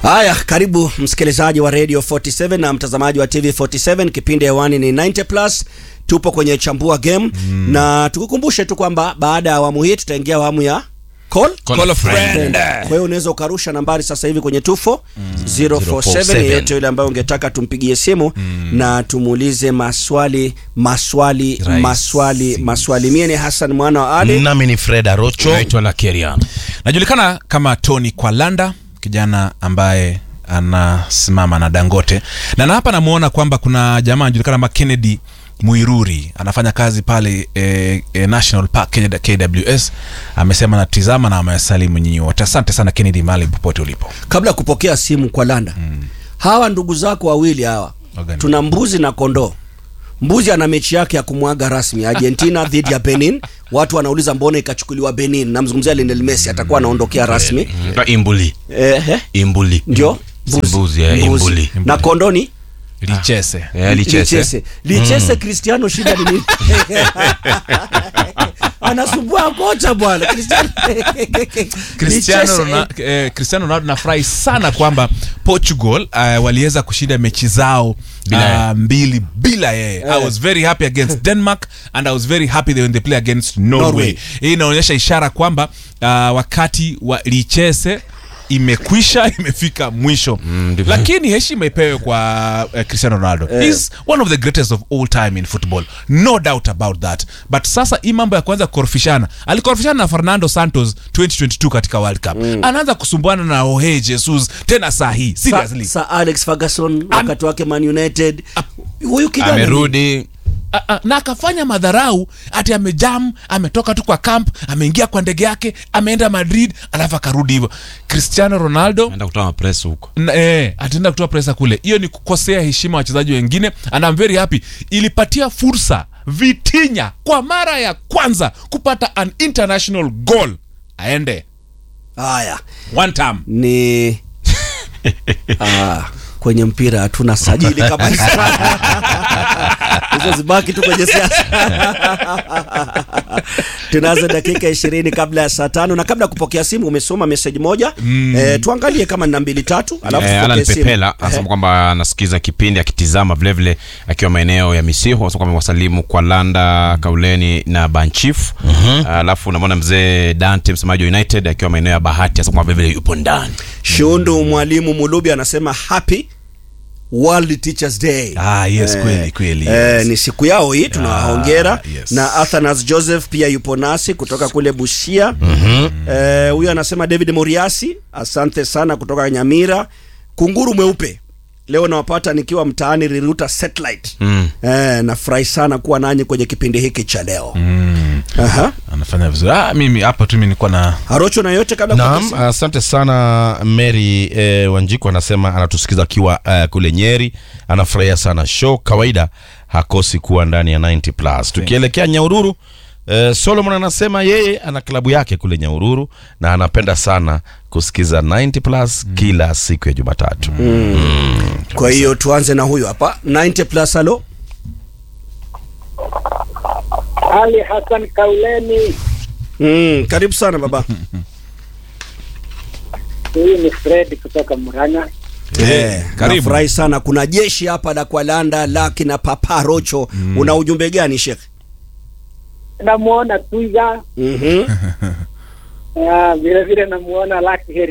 Haya, karibu msikilizaji wa Radio 47 na mtazamaji wa TV 47. Kipindi hewani ni 90 plus, tupo kwenye chambua game mm. na tukukumbushe tu kwamba baada ya awamu hii tutaingia awamu ya call Call a friend. Kwa hiyo unaweza ukarusha nambari sasa hivi kwenye 24 047 yeyote yule ambaye ungetaka tumpigie simu na tumuulize maswali maswali Rahisi. maswali maswali. Mie ni Hassan mwana wa Ali. nami ni fred arocho naitwa Lakerian. Najulikana kama Tony Kwalanda, kijana ambaye anasimama na Dangote, na na hapa namuona kwamba kuna jamaa anajulikana kama Kennedy Muiruri anafanya kazi pale eh, eh, National Park Kenya KWS. Amesema natizama na amesalimu nyinyi wote. Asante sana Kennedy, mahali popote ulipo. kabla ya kupokea simu kwa landa hawa ndugu zako wawili hawa Wagani. tuna mbuzi na kondoo mbuzi ana mechi yake ya kumwaga rasmi argentina dhidi ya benin watu wanauliza mbona ikachukuliwa benin namzungumzia lionel messi atakuwa anaondokea rasmi Na imbuli eh, eh, imbuli ndio Mbuzi, eh, imbuli. na kondoni Lichese. Eh, lichese lichese lichese cristiano shida ni nini anasumbua kocha bwana cristiano Cristiano Lichese, Ronaldo, eh, Cristiano Ronaldo nafurahi sana kwamba Portugal uh, waliweza kushinda mechi zao Bila uh, mbili bila yeye. I was very happy against Denmark and I was very happy when they play against Norway. Norway. Hii inaonyesha ishara kwamba uh, wakati wa Lichese imekwisha imefika mwisho ndivyo. lakini heshima ipewe kwa uh, Cristiano Ronaldo He's one of the greatest of all time in football no doubt about that but sasa hii mambo ya kuanza kukorofishana alikorofishana na Fernando Santos 2022 katika World Cup anaanza kusumbuana na Jorge Jesus tena saa hii Sa, seriously sa Alex Ferguson wakati wake Man United huyu kijana ni- amerudi A- a- na akafanya madharau ati amejam ametoka tu kwa camp ameingia kwa ndege yake ameenda Madrid alafu akarudi hivyo Cristiano Ronaldo enda kutoa mapress huko Na, eh, ataenda kutoa presa kule hiyo ni kukosea heshima wachezaji wengine and I'm very happy ilipatia fursa Vitinha kwa mara ya kwanza kupata an international goal aende haya one time ni ah, kwenye mpira hatuna sajili kabisa hizo zibaki tu kwenye siasa tunazo dakika ishirini kabla ya saa tano na kabla ya kupokea simu umesoma meseji moja mm. eh, tuangalie kama nina mbili tatu alafu Eh, Alan tupokee simu. Pepela anasema kwamba anasikiza kipindi akitizama vilevile akiwa maeneo ya Misiho, anasema kwamba wasalimu kwa Landa Kauleni na Banchief. Alafu unamwona mzee Dante msemaji wa United akiwa maeneo ya Bahati, anasema kwamba vilevile yupo ndani. shundu mwalimu mulubi anasema happy World Teachers Day Ah, yes, kweli, kweli, eh, yes. ni siku yao hii tunawahongera Ah, yes. na Athanas Joseph pia yupo nasi kutoka kule Busia eh, huyo anasema David Moriasi asante sana kutoka Nyamira kunguru mweupe leo nawapata nikiwa mtaani Riruta Satellite Mm. eh, nafurahi sana kuwa nanyi kwenye kipindi hiki cha leo Aha. anafanya vizuri ah, mimi hapa tu mimi nilikuwa na Harocho na yote kabla ya naam kupokea simu? asante sana mary eh, wanjiku anasema anatusikiza akiwa eh, kule nyeri anafurahia sana show kawaida hakosi kuwa ndani ya 90 plus tukielekea nyaururu eh, solomon anasema yeye ana klabu yake kule nyaururu na anapenda sana kusikiza 90 plus kila siku ya jumatatu kwa hiyo tuanze na huyu hapa 90 plus halo Ali Hassan Kauleni, mm, karibu sana baba huyu ni Fred kutoka Murang'a. Eh, karibu. nafurahi sana kuna jeshi hapa la Kwalanda laki na Papa Rocho una ujumbe gani Sheikh? Namuona Twiga, Mhm. ah, vile vile namuona Lucky